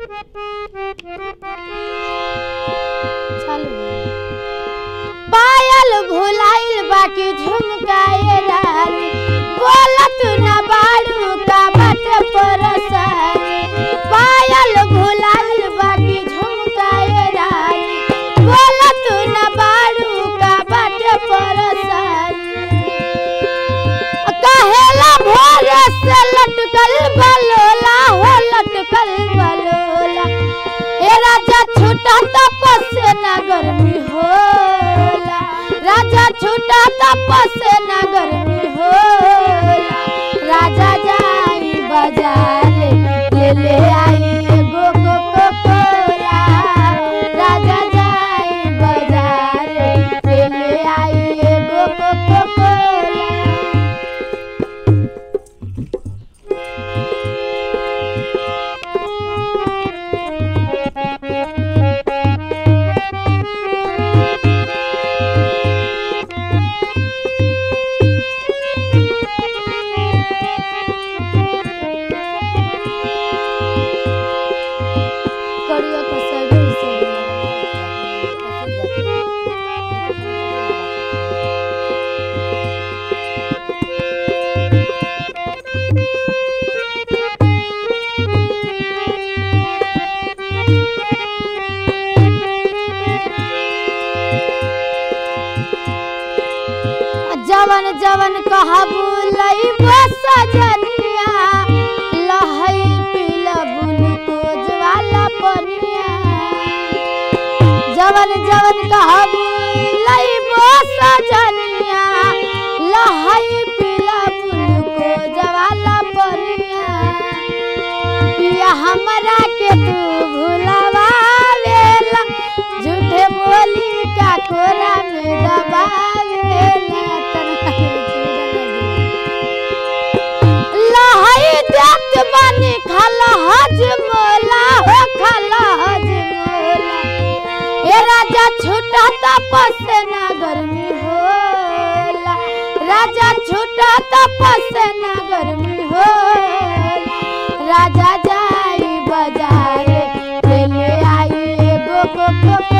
पायल भुलाइल बाकी झुमकाए रानी बोलत न बाड़ू का बट परसानी पायल भुलाइल बाकी झुमकाए रानी बोलत न बाड़ू का बट परसानी कहेला भोरे से लटकल बलोला हो लटकल बलोला ए राजा छूटा तपस से ना गर्मी होला राजा छूटा तपस से ना गर्मी होला राजा जाई बाजार ले ले आई एगो कोको कोला राजा जाई बाजार ले ले आई एगो कोको कोला कड़िया का सगुल जवन जवन कहबू लइबो सजनिया लहई पीला ग्लूकोज वाला पनिया जवन जवन कहबू लइबो सजनिया लहई पीला ग्लूकोज वाला पनिया पिया हमरा के तू भुलावेला झूठे बोली का कोरा में दबावेला लहई देत बनी खाला हज मोला हो खाला हज मोला ए राजा छूटा तपस से ना गर्मी होला राजा छूटा तपस से ना गर्मी होला राजा जाई बाजार ले ले आई एगो कोको